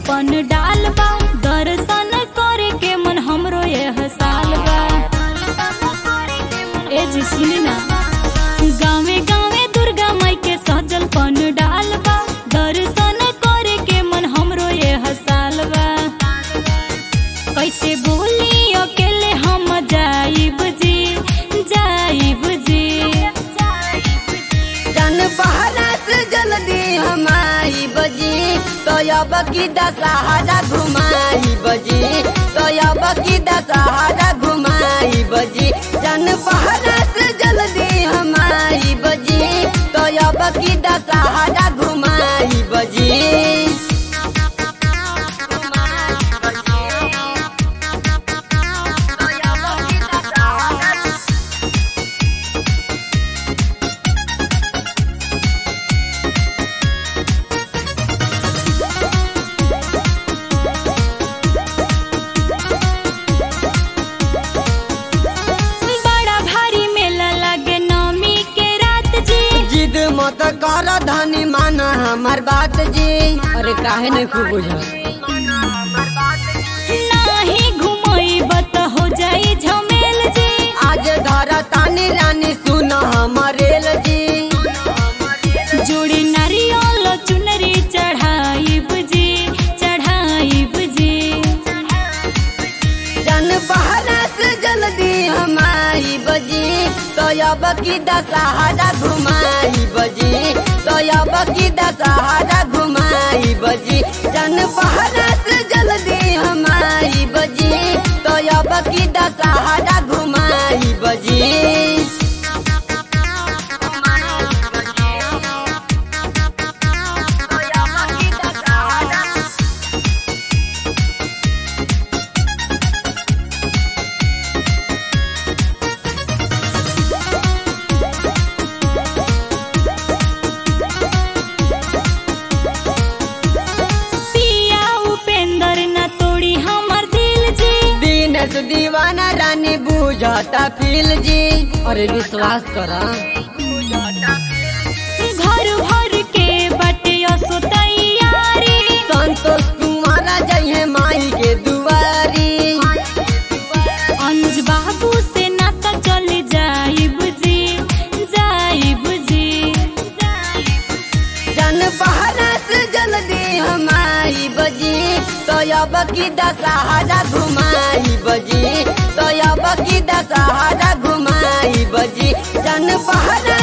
पन डाल बा दर्शन करे के मन हमरो यह साल बा ए जी सुनी ना गावे गावे दुर्गा माई के सजल पन डाल बा दर्शन करे के मन हमरो यह साल बा कैसे बोली अकेले हम जाइब जी जाइब जी जन बहरा से जल्दी हमारी बजी तो अब की दशहरा घुमाई बजी तो अब की दशहरा घुमाई बजी जन बहरा से जल्दी हमारी बजी तो अब की दशहरा घुमाई बजी बड़ा भारी मेला लगे नौमी के रात जी जिद मत कर धनी मान हमार बात जी अरे काहे नहीं खूब बुझा नाही घुमई बत हो जाई झमेल जी आज धरा तानी रानी सुन हमरेल जी जोड़ी नारियल चुनरी चढ़ाइब जी चढ़ाइब जी जन बहरा से जल्दी हमारी बजी तो अब की दशहरा घुमाई बजी तो अब की दशहरा घुमाई बजी जन बहरा से जल्दी हमारी बजी तो अब की दशहरा घुमाई बजी पिया उपेंद्र न तोड़ी हमर दिल जी दीनेश दीवाना रानी बुझता फील जी अरे विश्वास करा घर भर के बटे असो तैयारी संतोष कुमारा जइहे माई के दुआरी अनुज बाबू से नाता चल जाइब जी जाइब जी जन बहरा से जल्दी हमारी बजी तो अब की दशहरा घुमाई बजी तो अब की दशहरा घुमाई बजी जन बहरा